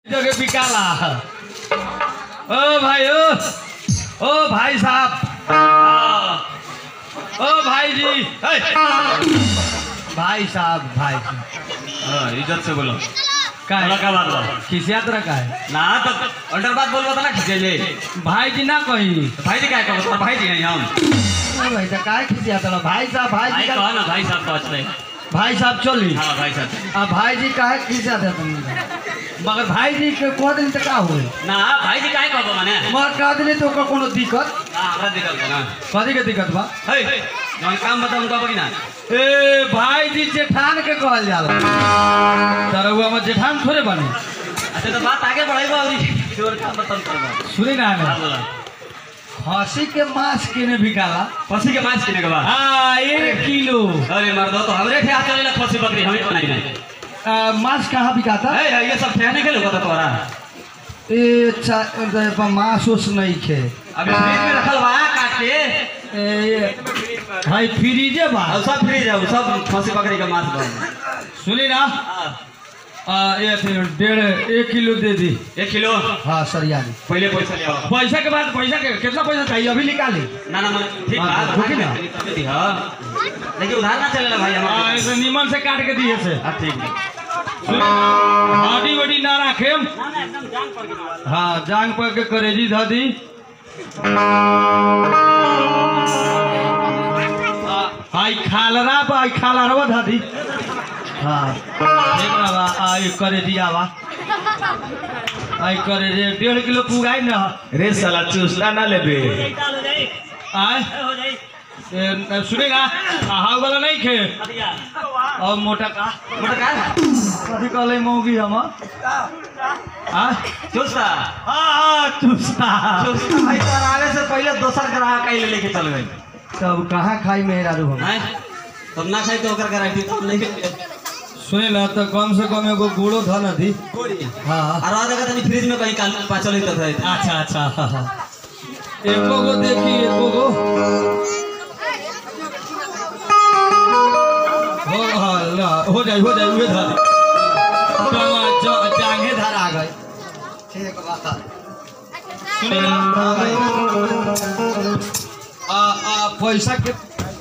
जगह बिकाला ओ भाई ओ ओ भाई साहब हाँ। ओ भाई जी हे। भाई साहब भाई हाँ, इज्जत से बोलो का बोला का बात बा खिसियात रखा है ना तो अल्टर बात बोलबो तो ना खिंचे भाई जी ना कही भाई जी काय कहबो तोर भाई जी हैं हम भाई तो काय खिसियात रहा भाई साहब भाई भाई जी कहो का ना भाई साहब तो अच्छे भाई साहब चली हाँ भाई साहब आ भाई जी काहे खिसियात है तुम मगर भाई जी के कह दिन तक का होई ना भाई जी काय कहबो माने मगर कह दिले तो ओकर कोनो दिक्कत ना हमरा दिक्कत बा ना कथी के दिक्कत बा हे जौन काम बताओ उनका बगी ना ए भाई जी जेठान के कहल जाला तरहुआ में जेठान थोड़े बने अच्छा तो बात आगे बढ़ाइबो और चोर काम बताओ करबो सुनी ना हां हमें बोला खसी के मांस केने बिकाला खसी के मांस किने के बाद आ एक किलो अरे मर्दो तो हमरे ठे हाथ चलेला खसी बकरी हमें बनाई नहीं आ, मांस कहाँ बिकाता हे हे, ये सब ठहने के लोग तो तोरा ए चा ए, मांस उस नहीं खे अबे फ्रिज में रखल बा काट के ए, ये भाई फ्रीजे बा और सब फ्रिज है वो सब खसी बकरी का मांस बा सुनी ना हाँ, आ, ये फिर डेढ़ एक किलो दे दी एक किलो हाँ सरिया दी पहले पैसा ले आओ पैसा के बाद पैसा के कितना पैसा चाहिए अभी निकाली ना ना मन ठीक हाँ, बात रुकी ना। दी हां लेकिन उधार ना चलेला भाई हाँ हमारा ऐसे नीमन से काट के दिए से हां ठीक है हड्डी वड्डी ना रखेम ना ना एकदम जान पर के हाँ जांग पर के करेजी ध दी आई खालरा बा आई खालरवा ध दी हाँ एकरा बा आई करेजी आवा आई करेजी डेढ़ किलो पुगाई न रे साला चूसला ना लेबे हो जाए आय हो जाए ए, सुनेगा हाउ वाला नहीं खे बढ़िया और मोटा का मोटा का कथी कहले मौगी हम आ चुस्ता हाँ हाँ चुस्ता चुस्ता भाई तो आवे से पहले दोसर ग्राहक आई लेके चल गई तब कहाँ खाई मेहरा रू हम हैं तब ना खाई तो ओकर गारंटी तो नहीं के सुने ला तो कम से कम एगो गुड़ो था न थी कोड़ी हाँ और आ जगह तनी फ्रिज में कहीं काल पाचल ही तो था अच्छा अच्छा हाँ, हाँ। एको गो देखी एको गो हो हाँ, ला, हो जाए हो जाए उहे धर दी। ज- ज- जांघे धर आ गए ठीक बा सुने ला आ आ पैसा के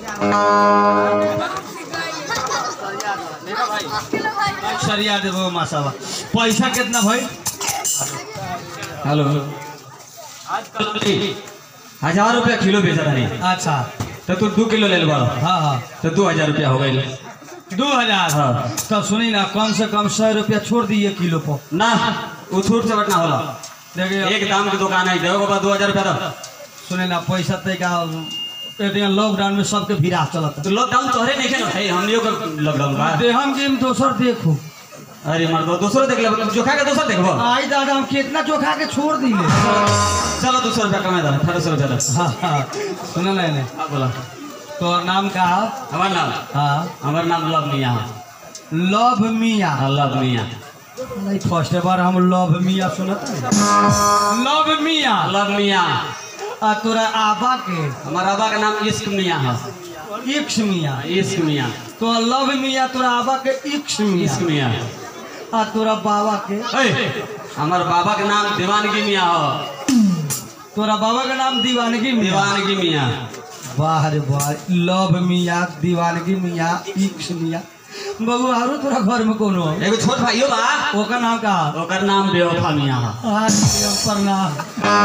सरिया देबो मासावा पैसा कितना भाई हेलो हजार रुपया किलो बेचा रही अच्छा तो तू दो किलो ले ले बड़ा हाँ हाँ तो दो हजार रुपया हो गई दो हजार हाँ। तो सुनी ना कम से कम सौ रुपया छोड़ दिए किलो पर ना वो छूट से बटना होला देखिए एक दाम की दुकान है देखो बाबा दो हजार रुपया दो सुने ना पैसा तय का लॉकडाउन में सबके भिड़ा चलता तो लॉकडाउन तोहरे नहीं ना भाई हमनियों का लॉकडाउन बा दे हम गेम दोसर देखो अरे मर्दो दूसरो देख ले जोखा के दूसरा देखबो आई दादा हम कितना चोखा के छोड़ दिए चलो दो सौ रुपया कमा दो अठारह सौ रुपया दो हाँ हाँ सुन ना ने हाँ बोला तो नाम का है? हमार नाम हाँ हमार नाम लव मिया है लव मिया हाँ, लव मिया नहीं फर्स्ट बार हम लव मिया सुनत लव मिया लव मिया आ तोरा आबा के हमार अबा का नाम इश्क मिया है इक्स मिया इश्क मिया तो लव मिया तोरा आबा के इक्स मिया इश्क मिया आ तोरा बाबा के ए, हमार बाबा का नाम दीवानगी मिया हो तोरा बाबा का नाम दीवानगी मिया दीवानगी मिया वाह रे वाह लव मिया दीवानगी मिया इक्स मिया बबू आरो तोरा घर में कोनो हो? एगो छोट भाइयो बा ओकर नाम का ओकर नाम बेवफा मिया है आज प्रणाम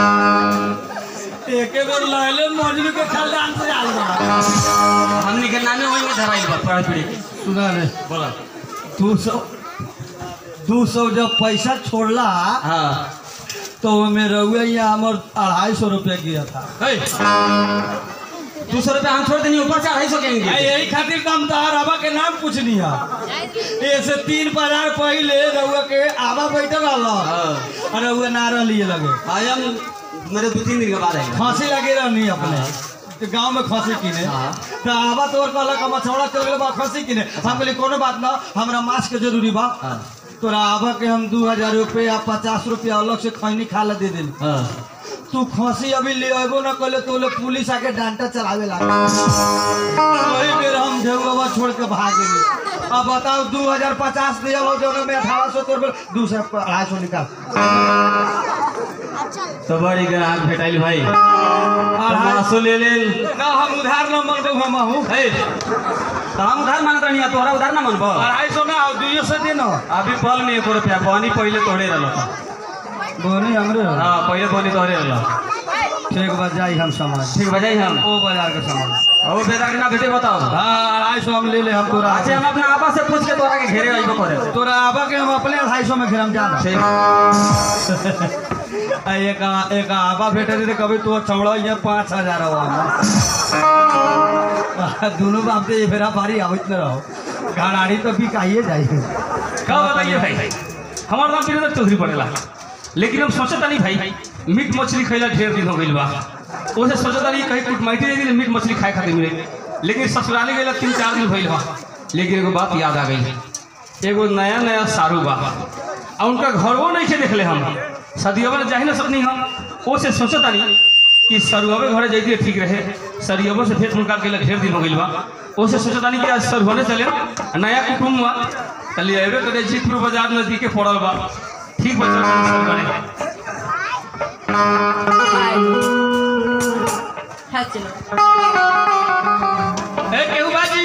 एके बेर लहले मजनू के खानदान से आल बा हमनी के नामे वही में धराइल बा पढ़ पढ़ी सुना रे बोला दू सौ दू सौ जब पैसा छोड़ला हाँ तो ओमे रहुए यहाँ हमर अढ़ाई सौ रुपया गिरा था ए, दू सौ रुपया हम छोड़ देनी ऊपर से अढ़ाई सौ के आ, देंगे यही खातिर तो हम तोहर आबा के नाम पूछनी है ऐसे तीन बाजार पहले रहुआ के आबा बैठल रहल हाँ। और रहुआ ना रहलिए लगे आज हम मेरे दो तीन दिन के बाद आएगा खांसी लगे रहनी अपने तो गांव में खांसी किने हाँ। तो आबा तोर कहलक हम मछौड़ा चल गेल बा खांसी किने हम कहली कोनो बात ना हमरा मांस के जरूरी बा हाँ। तोरा आबा के हम दू हजार रुपया पचास रुपया अलग से खैनी खा ला दे देली हाँ तू खसी अभी ले अबो न कले तो लोग पुलिस आके डांटा चलावे लगा वही बेर हम ढेउवा छोड़ के भाग गए अब बताओ दू हजार पचास दिया हो जो में अठारह सौ तोड़ दू सौ अढ़ाई सौ निकाल तो बड़ी ग्राहक भेटाइल भाई अढ़ाई मासो ले ले ना हम उधार न मन हम हूँ हे तो हम उधार मांगत रहनी तोहरा उधार ना मानबो अढ़ाई सौ ना दुइयो सौ दिन अभी बल में एको रुपया बनी पहले तोहरे रहल बोनी हमरे हो। हाँ पहले बनी तोहरे रहल ठीक बात जाई हम समाज ठीक बजाई हम ओ बाजार के समाज और बेटा के ना भेटे बताओ हाँ अढ़ाई सौ हम ले ले हम तोरा अच्छा हम अपने आपा से पूछ के तोरा के घेरे आइबो करे तोरा आबा के हम अपने अढ़ाई सौ में घेरम जाना ठीक आ, एक आ- एक आबा भेटे थे कभी तो चौड़ा ये पाँच हजार हो दोनों बाप से ये फेरा पारी आवत न रहो गाड़ी तो बिकाइए जाए का बताइए भाई हमार नाम वीरेंद्र चौधरी पड़ेला लेकिन हम सोचता नहीं भाई मीट मछली खैला ढेर दिन हो गइल बा ओसे सोचता नहीं कहीं कुछ माइटी नहीं मीट मछली खाए खातिर मिले लेकिन ससुराली गइला तीन चार दिन भइल बा लेकिन एगो बात याद आ गई एगो नया नया सारू बा आ उनका घरवो नहीं के देखले हम सदियवा ने जाहि ना सकनी हम ओसे सोचता नहीं कि सरुआवे घरे जाइए ठीक रहे सरियबो से फेस मुनकार के ढेर दिन हो गइल बा ओसे सोचता नहीं कि आज सरुआने चले नया कुटुम्ब बा कल अबे करे जीतपुर बाजार नजदीके पड़ल बा ठीक बा चल सरुआने हाँ चलो ए केहू बाजी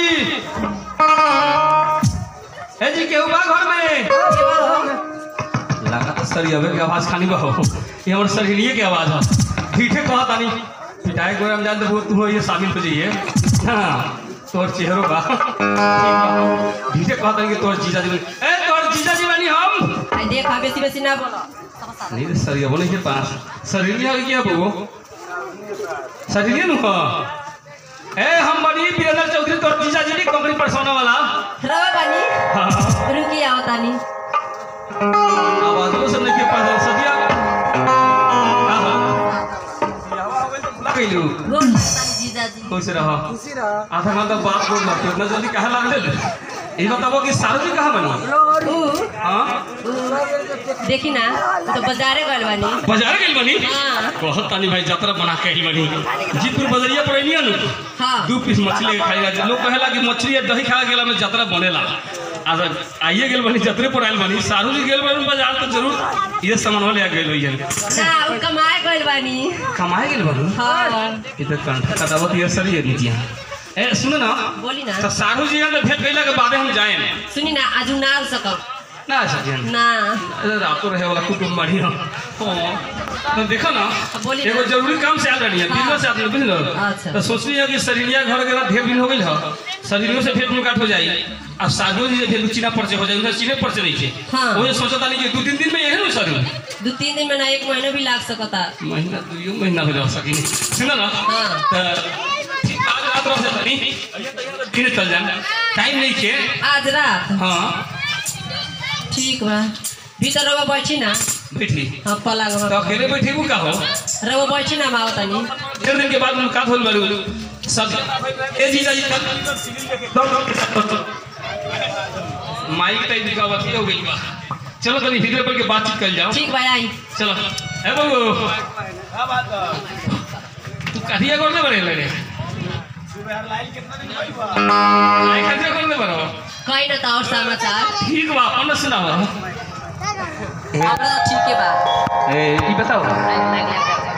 ए जी केहू बा घर में लगा तो सरियबे के आवाज खानी बा हो ये हमर सरिये के आवाज हो ठीठे कहत आनी पिटाई गोरा में जान दे तू ये शामिल हो जाइए हां तोर चेहरो बा ठीठे कहत आनी कि तोर जीजा जी बनी- ए तोर जीजा जी बनी हम आई देख हाँ बेसी बेसी ना बोलो नहीं रे सरिया बोले के पास शरीर में आ गया बो शरीर नु हो ए हम बनी वीरेंद्र चौधरी तोर जीजा जी की कंपनी पर सोने वाला रवा बानी हाँ रुकी आओ तानी आवाज वो सब नहीं के पास सदिया आहा लगे लू गोल तानी जीजा जी खुश रहो आधा घंटा बात बोल मत इतना जल्दी कहाँ लग ले ये बताओ कि सारू जी कहाँ बनी ऊ हाँ ऊ देखी ना ऊ तो बाजारे गइल बानी बाजार गई बनी हाँ। बहुत तानी भाई यात्रा बना के ही बनी जीतपुर बजरिया पर नहीं नु हाँ दू पीस मछली के खाएगा लोग कहेला कि मछली या दही खा गेला में यात्रा बनेला आज आइए गेल बनी जतरे पर आयल बनी सारू जी गेल बनी बाजार तो जरूर ये सामान ले गेल होइए ना ऊ कमाए गइल बानी कमाए गेल बनी हाँ इधर कंठा कटावत ये सरी है नीतिया ए सुनो ना बोली ना तो सारू जी यहाँ भेंट कैला के बादे हम जाए सुनी ना आज ऊ ना आ सकब ना सजन ना अरे रातो रहे वाला कुटुंब बढ़ी हो तो देखो ना बोली ना। एगो जरूरी काम से आ रही है बिजनेस से आदमी बुझ लो अच्छा। तो सोचनी है कि शरीरिया घर के ढेर दिन हो गई हो शरीरों से भेंट मुलाकात हो जाई अब साधु जी से भेंट चीना परिचय हो जाए उनका चीने परिचय नहीं थे हाँ। वो ये सोचता नहीं कि दो तीन दिन में यही ना सरू दू तीन दिन में ना एक महीना भी लाग सकता महीना दो महीना हो जा सकी सुनो ना हाँ। तो ठीक, आज रात रह से तनी दिन चल जाए टाइम नहीं के आज रात हाँ ठीक बा भीतर रवा बैठी ना बैठी हाँ पलंग तो अकेले बैठी हूँ का हो रवा बैठी ना माओ तनी डेढ़ दिन के बाद मुलाकात होल बारू सब ए जीजा जी माइक टाइप का बात हो गई बा चलो तनी वीडियो पर के बातचीत कर जाओ ठीक बा आई चलो ए बाबू तू कहिया करने बड़े लगे लाइक कहिया करने बड़ो कहीं ना तो और समाचार ठीक बा अपन सुनाओ अब तो ठीक है बा ए ई बताओ लाइक लाइक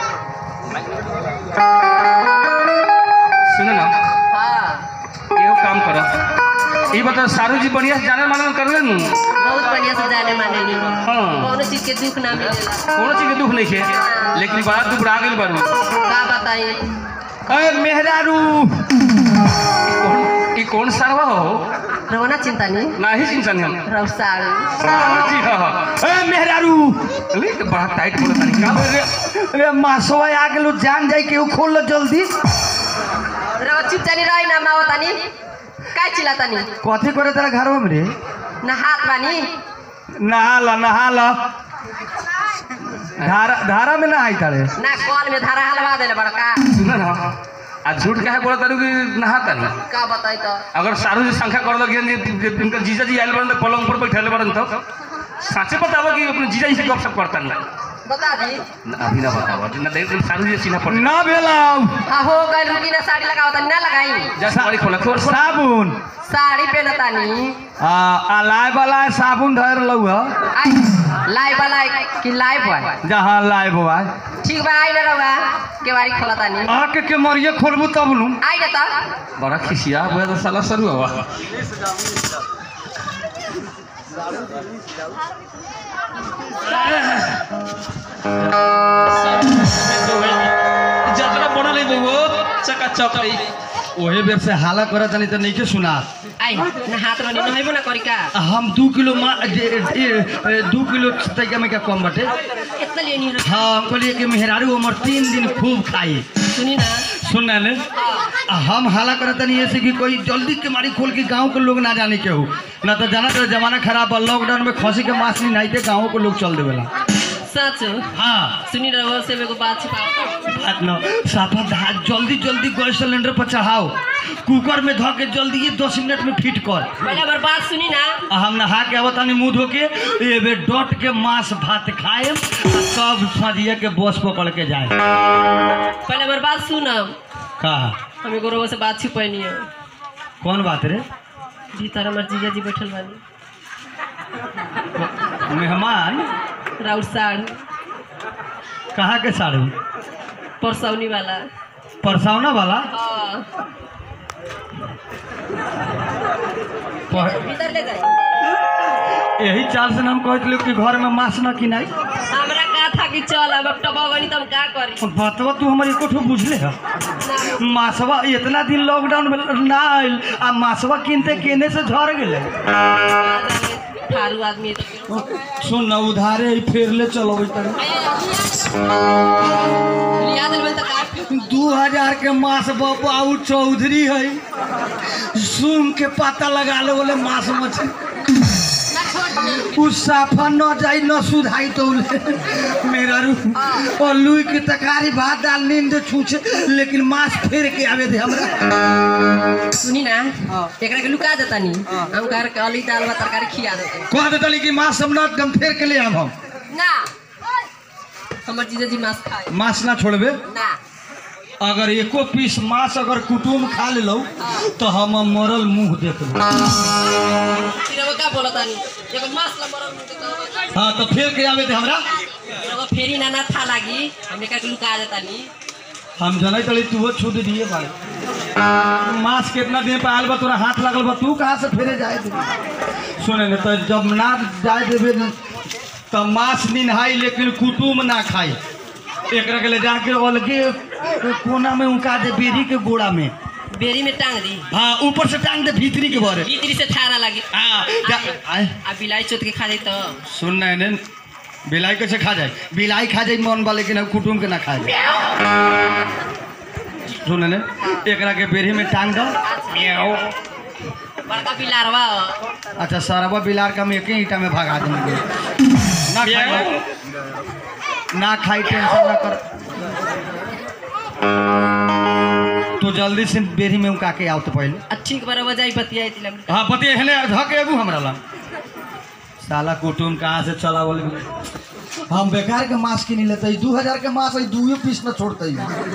सुनो ना हाँ एगो काम करो ई बताओ सारू जी बढ़िया से जाने माने कर ले नु बहुत बढ़िया से जाने माने ली हाँ। कोनो चीज के दुख ना मिलेला कोनो चीज के दुख नहीं है लेकिन बड़ा दुख रह गेल बारू का बताई अरे मेहरारू ई कौन सरवा हो रवना चिंता नहीं नाही चिंतन हम रवसाड़ू सारू जी हो ए मेहरारू अरे तो बड़ा टाइट बोलत नहीं का बोल रे अरे मासवा आ गेलो जान जाई के खोल लो जल्दी रवा चुप जानी रही ना माओ तनी का चिल्ला तनी कथी करे तेरा घर में रे ना हाथ बानी नहा ला नहा ला धारा धारा में नहाई तारे ना कॉल में धारा हलवा देले बड़का सुन ना आ झूठ काहे बोलत तारू कि नहाता नहीं का बताई तो अगर सारू जी संख्या कर लगे इनका जीजा जी आयल बरन तो पलंग पर बैठले बरन तो साचे बतावा कि अपने जीजा जी से गपशप करता ना बता दी अभी ना बतावा ना देख सारू जी सीना पड़ ना भेला हाँ हो गए रुकी ना साड़ी लगाओ तनी ना लगाई जा साड़ी खोला खोल खोल साबुन साड़ी पहनतानी आ आ लाय वाला साबुन धर लऊ ह आई लाई वाला कि लाई बॉय जहाँ लाय बुआ ठीक बा आई ना रहुआ केवारी खोलतानी आके के मरिए खोलबू तब नु आई ना तो बड़ा खिसिया हुआ तो साला सरू हवा जतरा बना ले वो चका चक ओहे बेर से हाला करत तनी त नइखे सुना आई ना हाथ रनी नहैबो ना करी का हम दू किलो मा जे- ए- ए- दू किलो तैका में क्या कम बटे इतना लिए नहीं हाँ हम कहलिए कि मेहरारू हमर तीन दिन खूब खाई सुनी ना सुन ले हम हाला करत तनी ऐसे कि कोई जल्दी के मारी खोल के गांव के लोग ना जाने के हो ना तो जाना तो जमाना खराब बा लॉकडाउन में खसी के मांस नहीं नाइते गाँव के लोग चल देवेला सच हाँ सुनी रहुआ से मेरे को बात छिपाओ बात न साफा धा जल्दी जल्दी गैस सिलेंडर पर चढ़ाओ कुकर में धो के जल्दी ये दस मिनट में फिट कर पहले हमार बात सुनी ना आ हम नहा के अब तनी मुंह धो के एबे डट के मांस भात खाए सब सजिए के बस पकड़ के जाए पहले हमार बात सुनम का हमें को रहुआ से बात छिपैनी है कौन बात रे भीतर हमार जीजा जी बैठल बानी मेहमान राउर साढ़ कहाँ के साड़ू परसौनी वाला परसौना वाला हाँ पर- भीतर ले जाए यही चाल से हम कहते लोग कि घर में मांस न किनाई हमरा का था कि चल अब टबावनी तो हम का करी बतवा तू हमारे एको ठो बुझले है मासवा इतना दिन लॉकडाउन में ना आयल आ मासवा किनते केने से झड़ गेले ठारू आदमी है तो सुन न उधारे ही फेर ले चलो लिया दिल में तो का दू हजार के मास बाबू चौधरी है सुन के पता लगा ले बोले मास मछली उ साफा न जाई न सुधाई तो मेरा रू और लुई के तकारी भात दाल नींद छूछे लेकिन मांस फेर के आवे दे हमरा सुनी ना एकरा के लुका देता नी हम घर के अली दाल भात तरकारी खिया देते कह देतली कि मांस हम न हम फेर के ले आब हम ना हमर जीजा जी मांस खाए मांस ना छोड़बे ना अगर एको पीस मांस अगर कुटुम खा लेलो तो हम मरल मुंह देख लो फिर वो का बोलता नी एगो मांस ला मरल मुंह देता हाँ तो फेर के आवे दे हमरा एगो फेरी ना ना था लागी हम एकरा के लुका देता नी हम जनै तली तू वो छूट दिए भाई मांस कितना दिन पे आयल बा तोरा हाथ लगल बा तू कहाँ से फेरे जाए दे सुने ने तो जब ना जाए देबे न, तो मांस निनहाई लेकिन कुटुम ना खाई एकरा के ले जाके अलगे कोना में उनका दे बेरी के गोड़ा में बेरी में टांग दी हाँ ऊपर से टांग दे भीतरी के भरे भीतरी से थारा लागी हाँ जा, आए आ बिलाई चोत के खा दे तो सुन ना ने बिलाई कैसे खा जाए बिलाई खा जाए मन बा लेकिन अब कुटुम के ना खा जाए सुन ने एकरा के बेरी में टांग दो बड़का बिलारवा अच्छा सरवा बिलार का हम एक ही ईटा में भगा देंगे ना खाई ना खाई टेंशन ना कर तो जल्दी से बेरी में उका के आओ तो पहले आ ठीक बार बजाई बतियाई तिलम हाँ पति हेले धके एबू हमरा ला साला कुटुम कहाँ से चला बोले हम बेकार के मांस किनी लेते दू हजार के मांस है दुए पीस में छोड़ते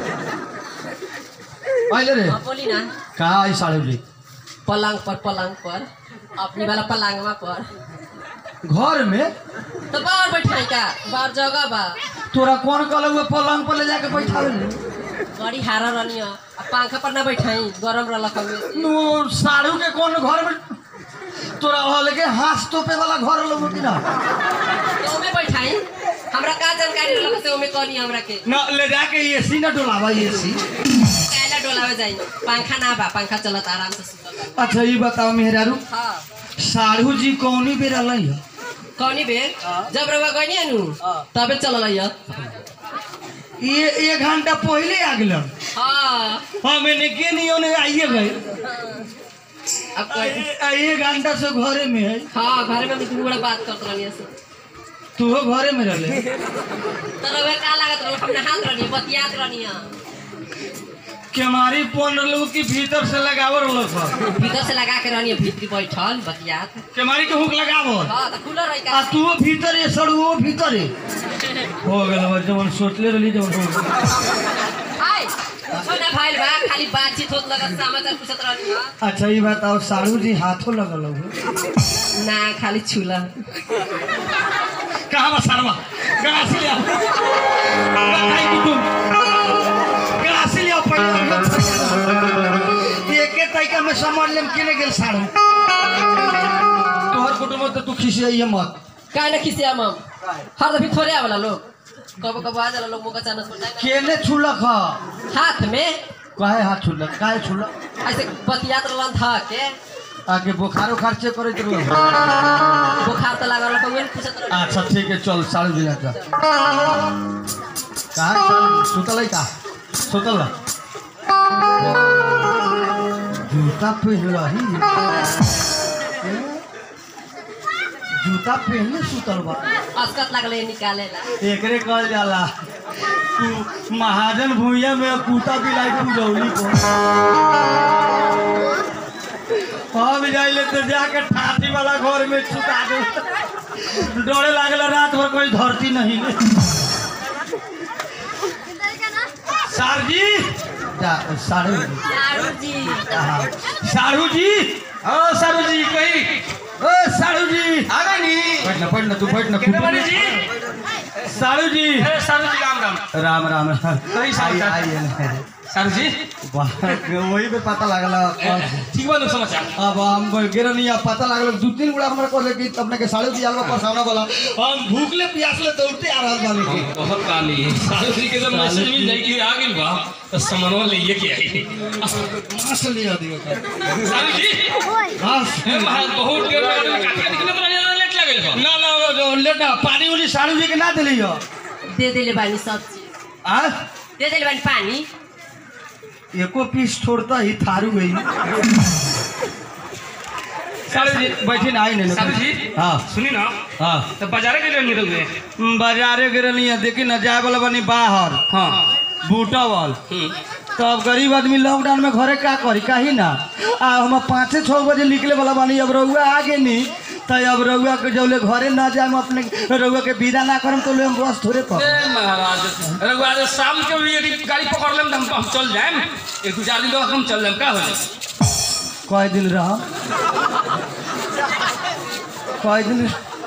पहले रे हाँ बोली ना कहाँ आई साढ़े जी पलंग पर पलंग पर अपनी वाला पलंगवा पर घर में तो बाहर बैठाई का बाहर जगह बा तोरा कौन कहल हुआ पलंग पर ले जाके बैठा ले बड़ी हारा रहनी है आ पंखा पर ना बैठाई गरम रहलक हमें नु साड़ू के कौन घर में तोरा अलगे हाथ तोपे वाला घर लोग कि ना तो ओमे बैठाई हमरा का जानकारी रहलक से ओमे कहनी हमरा के ना ले जाके एसी ना डोलावा एसी काला डोलावे जाई पंखा ना बा पंखा चलत आराम से सुतल अच्छा ये बताओ मेहरारू हाँ साड़ू जी कौनी बेर अलई है कौनी बेर जब रवा गनी नु तबे चलल है ये एक घंटा पहले आ गए हाँ हम एने के नहीं ओने आइए गए अब कह आ, एक घंटा से घरे में है हाँ घर में हम दू बड़ा बात करत रहनी है तू घरे में रहले तो रवा का लागत रहो हम हाथ रहनी बतियात रहनी है केमारी पन लोग की भीतर से लगावर लोग भीतर से लगा के रहनी भीतरी बैठल बतियात केमारी के हुक लगावल हाँ तो खुला रही आ का तू भीतर है सड़ुओ भीतर है हो गेल बा जवन सोचले रहली जवन हो गेल। हाय छोना भाई बा खाली बातचीत होत लगत समाचार पूछत रहनी बा। अच्छा ये बताओ साड़ू जी हाथों लगल हो ना खाली छुला कहाँ बा साड़वा कहाँ से ले आओ बताई कुटुम कहाँ से ले आओ पहले एके तरीका में समझ लेम किने गेल साड़ू तोहर कुटुम तो तू खिसियाइए मत काहे ना खिसिया मम हर दफी थोड़े आवेला लोग कब कब आ जाला लोग मुका चानस पर जाए केने छुलक ह हाथ में काहे हाथ छुलक काहे छुलक ऐसे बतियात रहलन था के आगे बुखार उखार चेक करैत रहो बुखार तो लागल लोग वेन पूछत रहनी अच्छा ठीक है चल साड़ू जिला का कहाँ सुतल है का सुतल बा? जूता पहन रही जूता पहनले सुतल बा अस्कत लगले निकालेला एकरे कहल जाला तू महाजन भूइया में कुत्ता बिलाई तू जौली को हम जाइले तो जाके ठाठी वाला घर में छुटा दे डरे लागल रात भर कोई धरती नहीं ले सार जी जा सारू जी सारू जी हाँ। सारू जी हाँ सारू जी कही ओ सारू जी आ गए नी बैठ ना बैठ ना तू बैठ ना कितने बने जी सारू जी ए, सारू जी राम राम राम राम कहीं समाचार? आई- आई- सारू जी वाह, वही पे पता लगला कौन- ठीक बा लोग समाचार अब हम गिरन या पता लागल दू तीन गुड़ा हमरा कहले कि अपने के साढ़े दिया आलवा परसावना बोला हम भूखले प्यासले दौड़ते आ रहल बानी के बहुत काली सारू जी के जब मैसेज मिल जाए कि आ गइल बा तो सामानवा ले के आई मास लिया दियो सारू जी मास ए, महाराज बहुत देर में आदमी काट के निकले बना लेट लागल बा ना ना वो जो ले ना पानी उली साड़ू जी के ना दिली हो दे देले बानी सब चीज आ दे देले बानी पानी एको पीस छोड़ता ही थारू गई साड़ू जी बैठी ना आई नहीं सारू जी हाँ सुनी ना हाँ तो बाजारे के लिए नहीं रहुए बाजारे गिरनी है देखी ना जाए वाला बनी बाहर हाँ बूटावल हम्म। तो अब गरीब आदमी लॉकडाउन में घरे का करी काहे ना आ हम पाँचे छः बजे निकले वाला बानी अब रउआ आगे नी तो अब रउआ के जौले घरे ना जाए अपने रउआ के विदा ना करम तो ले हम बस थोड़े पर ए, महाराज अरे आज शाम के भी यदि गाड़ी पकड़ लेम तो हम हम चल जाएम एक दो चार दिन बाद हम चल जाएम का हो जाए कई दिन रह कई दिन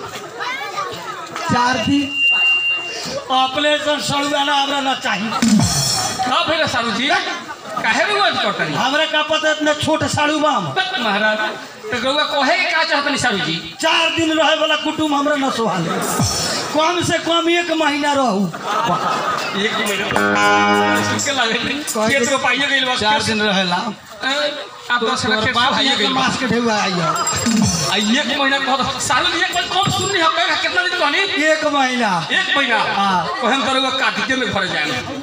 चार दिन अपने से सड़ुआ हमरा ना चाहिए का फिर सारू जी काहे भी मत करता नहीं हमरा का पता इतना छोट साड़ू बा हम महाराज तो गौआ कहे के का चाहता नहीं सारू जी चार दिन रहे वाला कुटुम हमरा न सोहाल कम से कम एक महीना रहू एक महीना सुन के लगे नहीं खेत को पाइए गइल बस चार दिन रहेला ए, आप दस लाख खेत बाप पाइए के गइल मास के ढेउआ आइया आ एक महीना कह सारू जी एक बार कम सुन नहीं हम कितना दिन कहनी एक महीना एक महीना हाँ। कहम करूँगा कार्तिके में घर जाए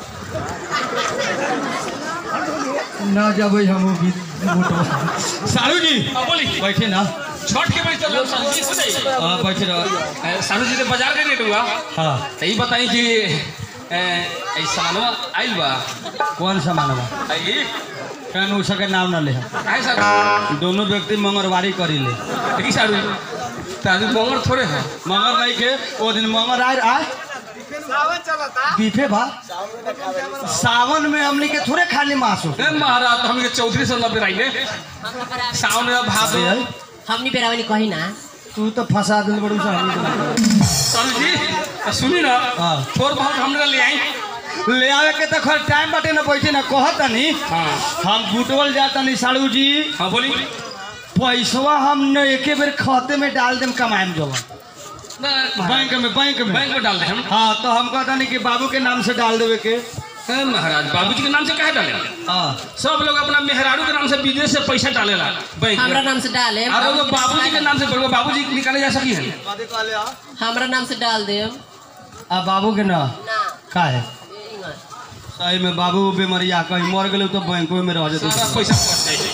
न जबै हम सारू जी अब बोली बैठे ना छठ के बड़ी चल सारू जी हो जाइए हाँ बैठे रह ए, सारू जी के बाजार के रेट हुआ हाँ तो ये बताई कि ए, ऐ सामानवा आइल बा कौन सामान बा आई कहन उ सके नाम न ले काहे सारू दोनों व्यक्ति मंगलवारी करी ले देखी सारू तारू मंगल थोड़े है मंगल नहीं के वो दिन मंगल आए आए बीफे बा सावन में हमने के थोड़े खाली मांस हो ए महाराज हम के चौधरी से नब्बे राइले सावन में भादो ए, हमनी बेरावनी कही ना तू तो फंसा दिल बड़ू सा हमनी सारू जी तो सुनी ना हाँ। थोड़ बहुत हमरा ले आई के। ले आवे के तो खर टाइम बाटे ना बैठे ना कहता नहीं हाँ हम बुटवल जाता नहीं साड़ू जी हाँ बोली पैसवा हम न एके बेर खाते में डाल देम कमाएम जवन बैंक में बैंक में बैंक में डाल दे हम हाँ तो हम कहता नहीं कि बाबू के नाम से डाल देवे के ए, महाराज बाबूजी के नाम से काहे डाले हाँ सब लोग अपना मेहरारू के नाम से विदेश से पैसा डालेला बैंक हमरा में नाम से डाले और वो बाबूजी के नाम से बोलो बाबूजी निकाले जा सकी है हमरा नाम से डाल दे आ बाबू के ना ना का है इंगा। सही में बाबू बीमारिया कहीं मर गए तो बैंक में रह सारा जेते पैसा कट जाए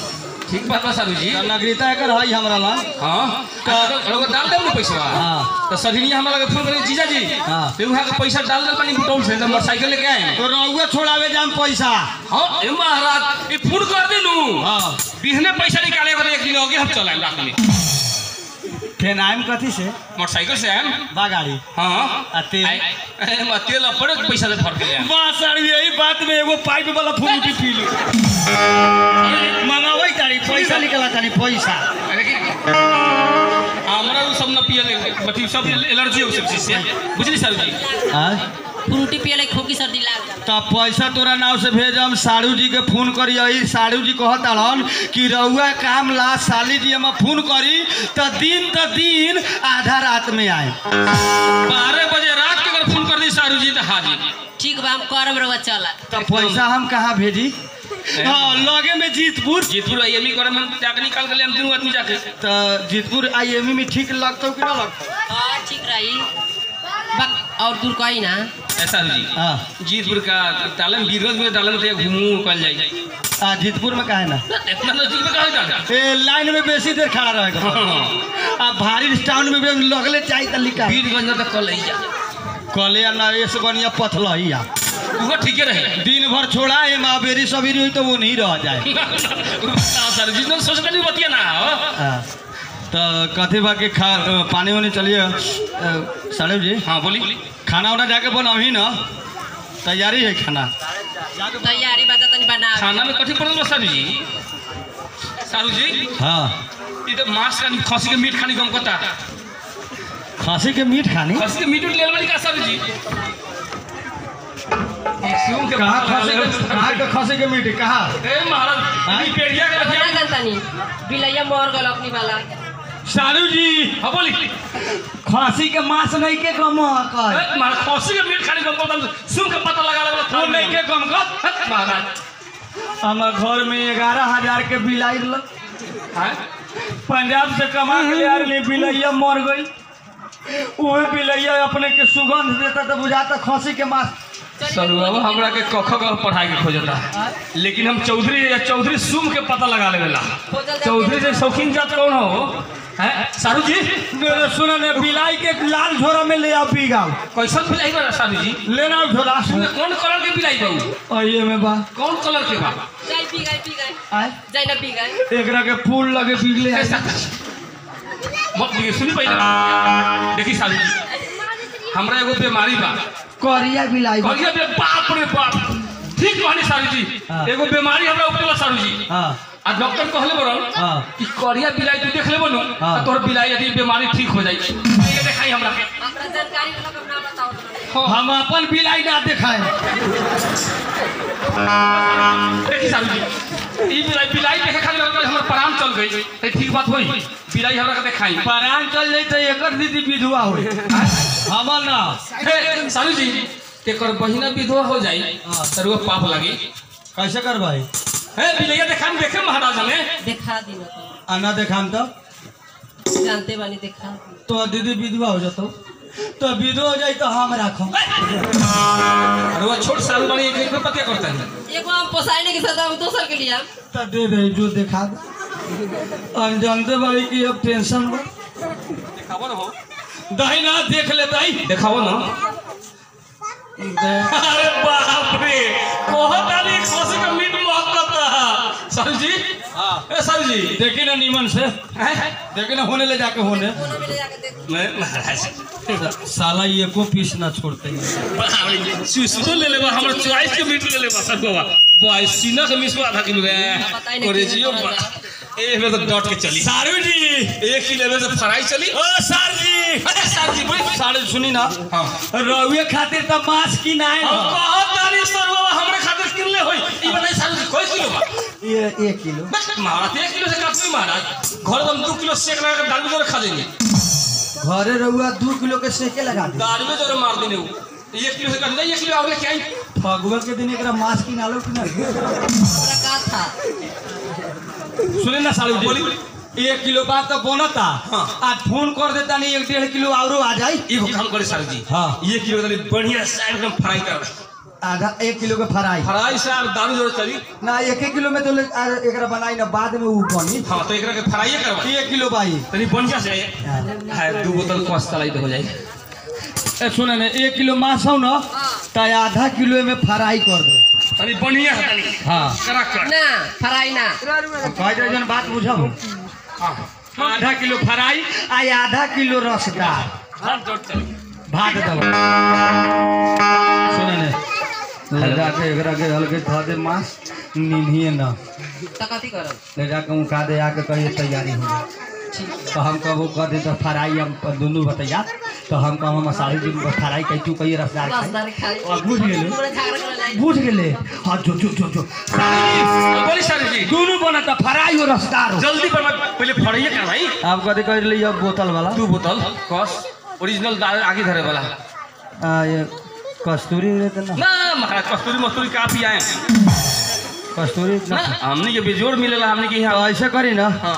ठीक बात बा सारू जी तो नागरिकता एकर है हमरा ला हाँ तो लोग डाल देब ना पैसा हाँ। तो सजनिया हमरा लगे फोन करे जीजा जी हाँ। फिर वहाँ का पैसा डाल दे पानी बुटौल से तो मोटरसाइकिल लेके आए तो रउआ छोड़ावे जाम पैसा हाँ ए महाराज ये फोन कर दे नू हाँ बिहने पैसा निकाले के बाद एक दिन आगे हम चलाएं रात में फेन आइम कथी से मोटरसाइकिल से आए बा गाड़ी हाँ आ तेल? आए- ए, म तेल अपने पैसा से भर के ले आएं। बा सर यही बात में एगो पाइप वाला फुलटी पी लो मंगावे तारी पैसा निकला तारी पैसा लेकिन हमरा उ सब न पियले बटी सब एलर्जी हो सब चीज से बुझली सर जी फ्रूटी पियले खोकी सर्दी लाग जाला तब पैसा तोरा नाव से भेजम साड़ू जी के फोन करी आई साड़ू जी कहत हन कि रउआ काम ला साली जी हम फोन करी त दिन त दिन आधा रात में आए बारह बजे रात के अगर फोन कर दी सारू जी तो हाजिर ठीक बा हम करब रउआ चला तब पैसा हम कहाँ भेजी हाँ लगे में जीतपुर जीतपुर आई एम करे मन जाके निकाल के ले हम तीनों आदमी जाके तो जीतपुर आई एम में ठीक लगता कि ना लगता हाँ ठीक रही बक और दूर कही ना ऐसा जी हाँ जीतपुर का डालन बीरगंज में डालन तो घूमू कल जाए आ, जीतपुर में काहे ना इतना नजदीक में कहा जाता ए लाइन में बेसी देर खड़ा रहेगा आ भारी टाउन में भी लगले चाहिए त लिखा बीरगंज में तो कल आई जा कले या ना ऐसे बढ़िया पथल ही आ वो ठीक रहे दिन भर छोड़ा है माँ बेरी सवेरी हुई तो वो नहीं रह जाए सर जी ने सोचता नहीं बतिया ना हो हाँ, तो कथी बा के खा अ, पानी वानी चलिए अ, साड़ू जी हाँ बोली खाना वाना जाके बनाही ना तैयारी है खाना तैयारी बात तनी बना खाना में कथी पड़ल बा सारू जी सारू जी हाँ ये तो मांस खानी खसी के मीट खानी कम करता खसी के मीट खानी खसी के मीट उट ले वाली का सारू जी सूम के कहाँ भात खसी डाले के कहाँ के खसी के मीट कहाँ ए महाराज ई पेड़िया के बना रखिया जनतानी बिलैया मर गल अपनी वाला साड़ू जी हाँ बोली खसी के मांस नहीं के कम कर ए, महाराज खसी के मीट खानी कम करता सूम के पता लगा लगा वो नहीं के कम कर महाराज हमार घर में ग्यारह हजार के बिल आयल हैं पंजाब से कमा के ले आरली बिलैया मर गई वही बिलैया अपने के सुगंध देता तो बुझाता खसी के मांस सरू बाबू हमरा के कख क पढ़ाई के खोजता लेकिन हम चौधरी या चौधरी सुम के पता लगा लेवेला चौधरी से शौकीन जात कौन हो हैं सारू जी सुन ने बिलाई के लाल झोरा में ले आओ पी गाओ कैसन बिलाई बा सारू जी लेना झोरा सुन कौन कलर के बिलाई बा आइए में बा कौन कलर के बा जाई पी गए पी गए आय जाई ना पी गए एकरा के फूल लगे बिगले ऐसा मत ये सुनी पहले देखी सारू जी हमरा एगो बीमारी बा करिया बिलाई बा। कहिया बे बाप रे बाप ठीक कहनी सारू जी हाँ। एगो बीमारी हमरा उपला सारू जी हाँ आ डॉक्टर कहले बरन हाँ। कि करिया बिलाई तू देख लेबो नु हाँ। तोर बिलाई यदि बीमारी ठीक हो जाई ये देखाई हमरा के हमरा जानकारी वाला का नाम बताओ तो। हम अपन बिलाई ना दिखाए देखी सारू जी ई बिलाई बिलाई देखे खाली लगल हमर प्राण चल गई ते ठीक बात होई बिलाई हमरा के देखाई परान चल जाई तो एकर दीदी विधवा हो हमर ना हे सारू जी एकर बहिना विधवा हो जाई त रुआ पाप लागी कैसे कर भाई हे बिलैया देखाम देखे महाराज हमें देखा दी ना तो। आना देखाम तो जानते बानी देखा तो दीदी विधवा हो जातो तो विधवा हो जाई तो हम राखो रुआ छोट साल बनी एक में पतिया करता है एगो हम पोसाइने के साथ हम दोसर के लिए तो दे दे जो दिखा दो हम जानते बाड़ी कि अब टेंशन बा देखाबो ना हो दही ना देख ले दही देखाबो ना दे- अरे बाप रे बहुत आली खसी का मीट महकता सर जी हाँ ए सर जी देखी ना नीमन से हैं? देखी ना होने ले जाके होने कोना में ले जाके देख मैं महाराज साला ये को पीस ना छोड़ते हैं सुसुतो ले लेबा हमर चॉइस के मीट ले लेबा सर बाबा बॉय सीना के मिसवा आधा किलो पता ही रे नहीं और किलो जियो बड़ा ए में तो डॉट के चली सारू जी एक किलो में से फ्राई चली ओ सर जी अरे सर जी बोली सारे सुनी ना हां रहुए खातिर तो मांस की ना हम बहुत दानी सर बाबा हमरे खातिर किनले होई ई बताई सर जी कोई किलो बा ये एक किलो बस महाराज एक किलो से काफी महाराज घर में हम दो किलो सेक लगा के दाल में जोरे खा देंगे घरे रहुआ दो किलो के सेके लगा दे दाल में जोरे मार देने वो एक किलो से काट दे एक किलो और लेके आई फगुआ के दिन एकरा मांस की नालो कि ना हमरा का था सुने ना सालू जी एक किलो बात तो बनता हाँ। आज फोन कर देता नहीं एक डेढ़ किलो और आ जाई एगो काम करे सर जी हाँ। ये किलो तनी बढ़िया से एकदम फ्राई कर आधा एक किलो के फ्राई फ्राई से और दारू जरूर चली ना एक एक किलो में तो ले- आ, एकरा बनाई ना बाद में ऊ बनी हाँ तो एकरा के फ्राई करवा एक किलो भाई तनी बढ़िया से है दू बोतल कस तलाई तो हो जाई ए सुने ने एक किलो मांस हो ना तो आधा किलो में फ्राई कर दे तनी बढ़िया है तनी हाँ करा कर ना फराई ना कह दे जन बात बुझब हाँ आधा किलो फ्राई आ आधा किलो रसदार हाँ जोड़ चली भात दब सुने ने ले जाके एकरा के हल्के धो दे मांस निन्हिए ना तो कथी करब ले जाके उनका दे आके कहिए तैयारी हो गई तो हम कब कह दे तो फ्राई हम दोनों बतैया तो हम कह हम सारी दिन फ्राई कही तू कहिए रसदार खाई। रसदार खाई और बुझ गेले पूरा झगड़ा करे लाई बुझ गेले हाँ जो जो जो जो बोली सारी जी दोनों बना तो फ्राई और रसदार हो जल्दी पर पहले फड़ाइए कर भाई आप कदे कह लिया बोतल वाला दू बोतल कस ओरिजिनल दाल आगे धरे वाला आ, ये कस्तूरी रहते ना ना महाराज कस्तूरी मस्तूरी का पियाए कस्तूरी ना हमने के बेजोड़ मिलेला हमने के तो यहाँ ऐसे करी ना हाँ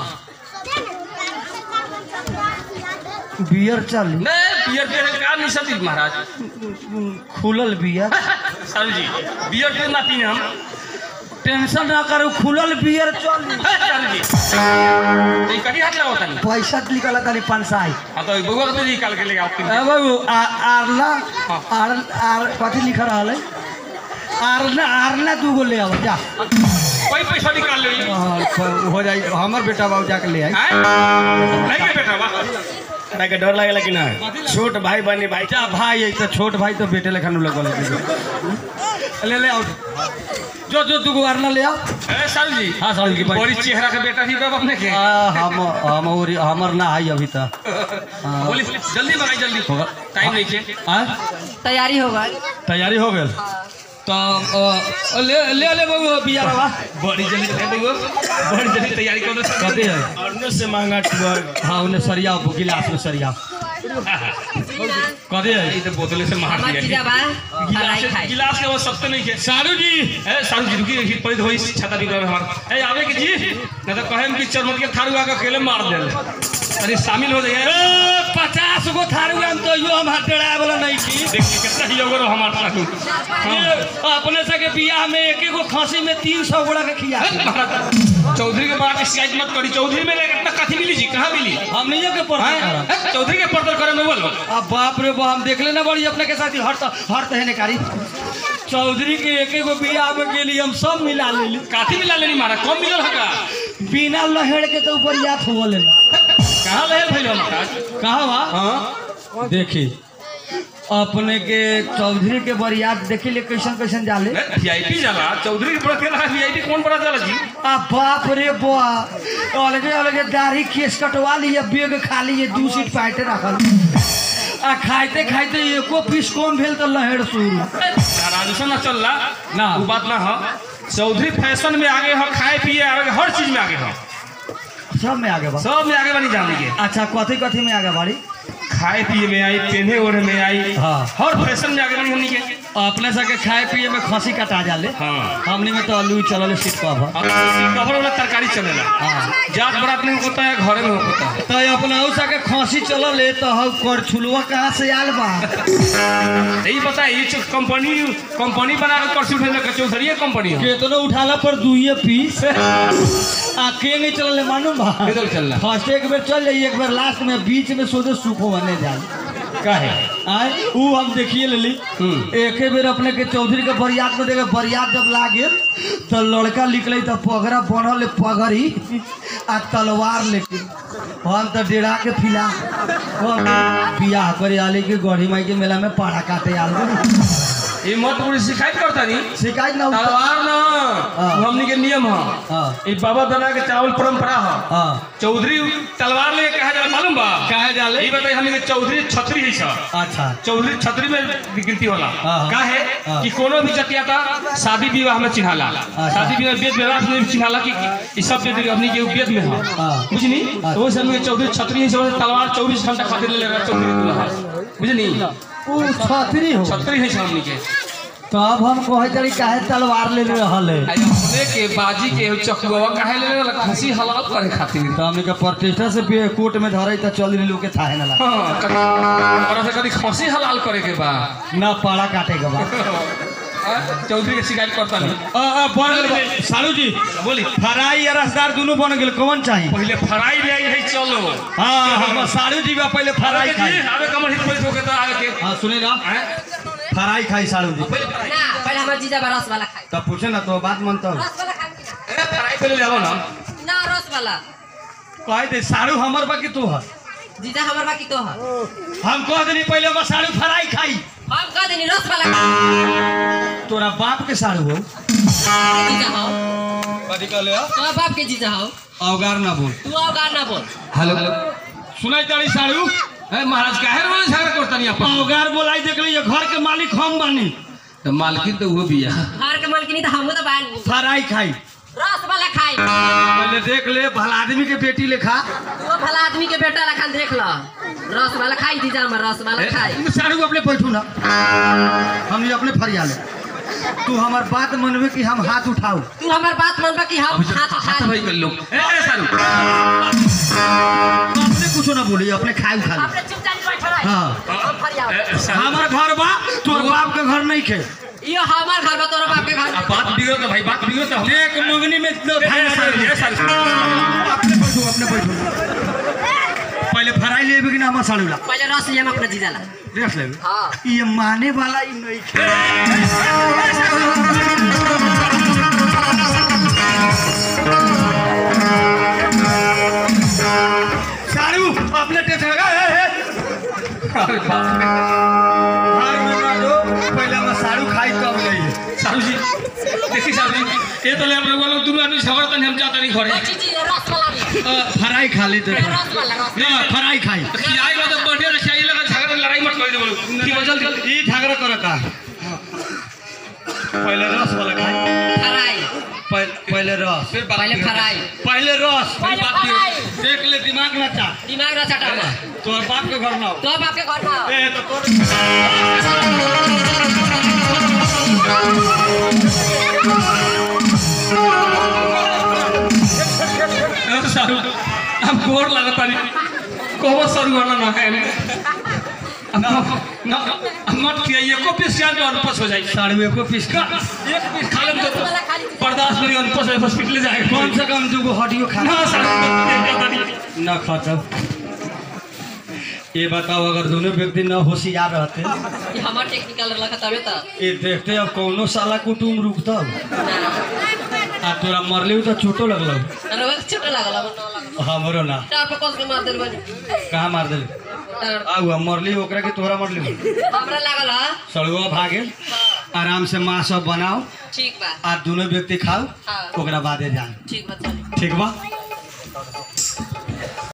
बियर चली नहीं बियर के का नहीं सती महाराज खुलल बियर सारू जी बियर के ना पीने हम टेंशन ना करो खुलल बियर चली सारू जी तो ये कभी हाथ लगाओ तनी पैसा निकला तनी पंसाई हाँ तो बउआ के तो निकाल के ले आओ ए बाबू आ- आरला आर आर कथी लिख रहल है आरला आरला दूगो ले आओ जा कोई पैसा निकाल ले हाँ, प- हो जाई हमर बेटा बाबू जाके ले आई नहीं के बेटा वाह हमरा के डर लागेला कि ना छोट भाई बनी भाई जा भाई है तो छोट भाई तो बेटे लेखन लगल है। ले ले आओ जो जो दूगो आरला ले आओ ए सारू जी हाँ सारू जी भाई बड़ी चेहरा के बेटा ही बाप अपने के आ, हम हम और हमर ना है अभी तक हाँ। बोली जल्दी मंगाई जल्दी होगा। टाइम नहीं के आय? तैयारी हो गई तैयारी हो गई तो अ, ले ले ले बाबू बियारवा बड़ी जल्दी दे देंगे बड़ी जल्दी तैयारी कर दो कथी है और से महंगा टुअर हाँ उन्हें सरिया गिलास में सरिया कथी है ये तो बोतले से मार हमार दिया जीजा बा गिलास फराई से- खाई गिलास के वो सस्ते नहीं के सारू जी ए सारू जी रुकी रुकी पड़ी होई छाता बिगड़ हमार ए आवे के जी नहीं तो कहे कि चरमत के थारू आके अकेले मार दे अरे शामिल हो जाइए ए, पचास गो थारू हम तो यो हम हटेड़ा वाला नहीं की देखिए कितना ही होगा हमार सारू ये अपने से के बियाह में एक एक गो खांसी में तीन सौ गोड़ा के खिया चौधरी के बात शिकायत मत करी चौधरी में इतना कथी मिली जी कहाँ मिली हम नहीं के पर हैं? चौधरी के पर्दल करे में बोलो अब बाप रे बाप हम देख लेना बड़ी अपने के साथ ही हर हर तहने कारी चौधरी के एक एक गो बियाह में गेली हम सब मिला लेली काथी मिला लेनी मारा कम मिलल हका बिना लहेड़ के तो ऊपर याद हो लेना कहाँ लहल भइल महाराज कहा बा हाँ देखी अपने के चौधरी के बरियात देखी ले कैसन कैसन जाले वीआईपी जाला चौधरी के पड़ा केला वीआईपी कौन पड़ा जाला जी आ बाप रे बा अलगे अलगे दाढ़ी केस कटवा लिए बेग खा लिए दू सीट पाइटे रखल आ खाइते खाइते एको पीस कम भेल तो लहेड़ शुरू राजस्थान ना चल रहा ना। वो बात ना हो चौधरी फैशन में आगे हो खाए पिए आगे हर चीज में आगे हो सब में आगे बा सब में आगे बनी जान लीजिए अच्छा कथी कथी में आगे बाड़ी खाए पिए में आई पहने ओढ़े में आई हाँ। हर फैशन में आगे बनी हमनी के अपने सके खाए पिए में खसी कटा जाले हाँ हमनी में तो आलू चलल सीट कवर और कवर वाला तरकारी चलेला हाँ जात बरात में होता है घरे में होता है तो अपना उ सके खसी चलल है तो हम कर छुलवा कहाँ से आल बा यही पता है ये जो कंपनी कंपनी बना के कर्सी उठे में चौधरी कंपनी हो केतनो उठाला पर दुइये पीस आ के नहीं चलल है मालूम बा किधर चल रहा फर्स्ट एक बेर चल जाइए एक बार लास्ट में बीच में सोचे सुखो बने जाए काहे आय ऊ हम देखिए लेली एक बेर अपने के चौधरी के बरियात में देखे बरियात जब लागे तो लड़का निकले तो पगड़ा बनल है पगड़ी आ तलवार लेके हम तो डेरा के फिला हम बियाह करे आले के गढ़ी माई के मेला में पाड़ा काटे आल ये मत पूरी शिकायत करता नहीं शिकायत ना उठा- तलवार ना हाँ। वो हमनी के नियम है हाँ ये बाबा दादा के चावल परंपरा है हाँ चौधरी तलवार ले कहा जाला मालूम बा काहे जाले? ये बताइए हमनी के चौधरी छतरी है सर अच्छा चौधरी छतरी में गिनती होला हाँ, हाँ। का है हाँ। कि कोनो भी जतिया था शादी विवाह में चिन्हाला शादी विवाह वेद व्यवहार में भी चिन्हाला कि कि ई सब वेद हमनी के वेद में है हाँ। बुझनी हाँ। तो वो से हमनी के चौधरी छतरी है सब तलवार 24 घंटा खातिर ले लेगा चौधरी दुल्हा बुझनी ऊ छतरी हो छतरी है हमनी के तो अब हम कहे चली काहे तलवार ले रहल है आई अपने के बाजी के चकुआ काहे ले लेला खसी हलाल करे खातिर तो हमने के प्रतिष्ठा से भी कोर्ट में धरे तो चल लोग के थाहे ना लगा हाँ कभी और से कभी खसी हलाल करे के बा ना पाड़ा काटे के बाद चौधरी के शिकायत करता नहीं अ, अ, बन गेल बा- सालू जी बोली फ्राई या रसदार दोनों बन गेल कौन चाहिए पहले फ्राई ले आई है चलो हाँ हम सालू जी बा पहले फ्राई खाई आवे कमर हिट कोई ठोके तो आवे के हाँ सुने ना हैं? फ्राई खाई सालू जी पहले फ्राई ना पहले हमार जीजा बा रस वाला खाई तब पूछे ना तो बात मानता हूँ रस वाला खाई कि ना? ए, फ्राई पहले ले आओ ना ना रस वाला कहे दे सालू हमर बा कि तू है जीजा हमार बाकी तो है हम कह देनी पहले बा सालू फ्राई खाई हम कह देनी रस वाला खाई तोरा बाप के सालू हो जीजा हो कथी कहले हो तो बाप के जीजा हो अवगार ना बोल तू अवगार ना बोल हेलो सुनाई तारी सालू ए महाराज काहे रोज झगड़ा करता नहीं अपन अवगार बोलाई देख ली घर के मालिक हम बानी तो मालकिन तो वो भी है घर के मालकिनी तो हमहू तो बानी फ्राई खाई रस वाला खाई पहले देख ले भला आदमी के बेटी लेखा तू भला आदमी के बेटा लखन देख ल रस वाला खाई जीजा हमार रस वाला खाई सारू अपने बैठू ना हम ये अपने फरिया ले तू हमार बात मनवे कि हम हाथ उठाऊ तू हमार बात मानबा कि हम हाथ हाथ उठा भाई कर लो ए ए, सारू अपने कुछ ना बोली अपने खाई उठा ले अपने चुपचाप बैठ रह हाँ हम फरिया ए, सारू हमार घर बा तोर बाप के घर नहीं खे यो हमार घर बा तोरा बाप के घर अब बात बिगड़ो तो भाई बात बिगड़ो तो हम एक मंगनी में लो ए, खाई ए, सारू ए, सारू अपने बैठू अपने बैठू पहले फ्राई लेबे कि ना हमार साड़ू ला पहले रस लिया हम अपने जीजा ला देख लेबे हाँ ये माने वाला ही नहीं खे सारू अपने टेस्ट लगा ए, ए, अरे बाप रे। घर में ना दो पहले हम सारू खाई तब लइए सारू जी देखी सारू जी ये तो ले हम लोग वालों दोनों आदमी झगड़ा तनी हम जाता नहीं घरे जी जी रस वाला भी फ्राई खा लेते रस वाला रस ना फ्राई खाई खियाई में तो बढ़िया रखिया ये लगा झगड़ा लड़ाई मत कर दे बोलो ठीक है जल्दी ई झगड़ा कर का पहले रस वाला खाई फ्राई पहले पहले रस फिर बात पहले बिगड़ो। फ्राई पहले रस पहले बात बिगड़ो। फ्राई देख ले दिमाग ना चा दिमाग ना चटा तोर बाप के घर ना हो। तो बाप के घर में ए तो तोर ए, सारू हम गोर लगता नहीं कहो सारू वाला ना है ना ना मत किया ये को पीस जान जो अनपस हो जाए साड़ू को पीस का एक पीस खा लें तो बर्दाश्त नहीं अनपस है हॉस्पिटल जाए कम से कम दूगो हड्डियों खा ना सारू ना खाता ये बताओ अगर दोनों व्यक्ति न होशियार रहते ये हमार टेक्निकल रखा तबे तो ये देखते अब कौनो साला कुटुम रुकता आ तोरा मरले तो चोटो लगल अरे छोटा लागल अब ना लागल हमरो ना टार पर कस के मार देल बनी कहाँ मार दिल टार आउ हम मरली ओकरा के तोहरा मरली हमरा लागल हा सड़ुआ भागे आराम से माँ सब बनाओ ठीक बा आ दोनों व्यक्ति खाओ हाँ। ओकरा बादे जाए ठीक बा चल ठीक बा